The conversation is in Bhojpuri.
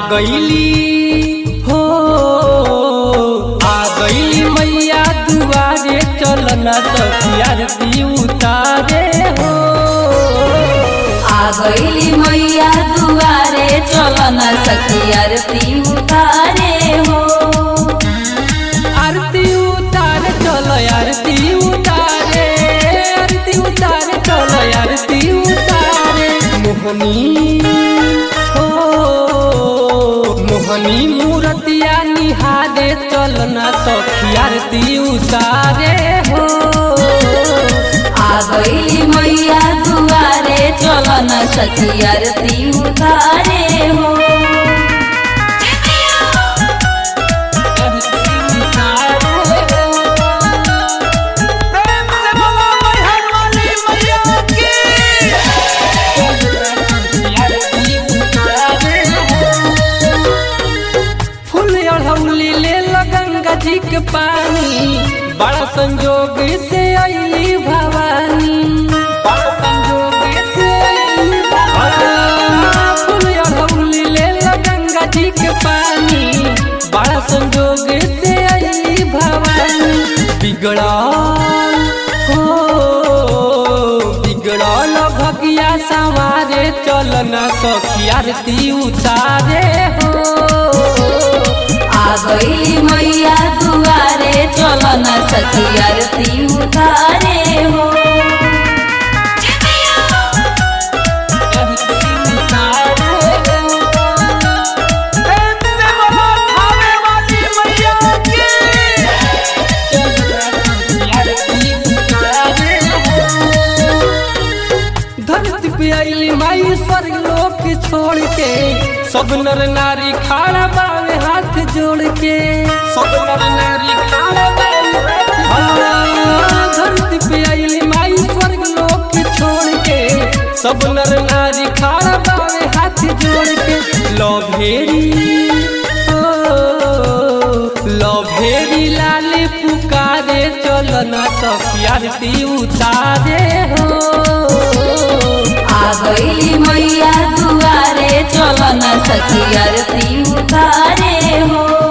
गईली हो आ गईली मैया दुआरे चलना सखी आरती उतारे हो आ गईली मैया दुआरे चलन सखी आरती उतारे हो आरती उतारे चलो आरती उतारे आरती उतारे चलो आरती उतारे मोहनी हो मोहनी मूर्तिया निहारे चलना सखी आरती उतारे हो आ गईली मैया दुआरे चलन सखी आरती उतारे हो आरती उतारे प्रेम से बोलो मैहर वाली मैया की फूल अढ़ौली ले लो गंगा जी के पानी बड़ा संजोग से अली भवानी बड़ा संजोग से अइली भवानी। फूल अढ़ौली ले लो गंगा जी के पानी बड़ा संजोग से अली भवानी बिगड़ल हो बिगड़ल भगिया सवारे चलना सखी आरती उतारे हो आ गईली मैया दुआरे चलन सखी आरती उतारे हो प्रेम से बोलो थावे वाली मैया की धरती पे आइली माई स्वर्ग लोक छोड़ के सब नर नारी खाड़ा बावे हाथ जोड़ के सब नर नारी खाड़ा बावे हाँ, धरती पे आइली माई स्वर्ग लोक छोड़ के सब नर नारी खाड़ा बावे हाथ जोड़ के लो भेरी लो भेरी लाल पुकारे चलना सखी आरती उतारे हो आ गईली मैया दुआरे चलन सखी आरती उतारे हो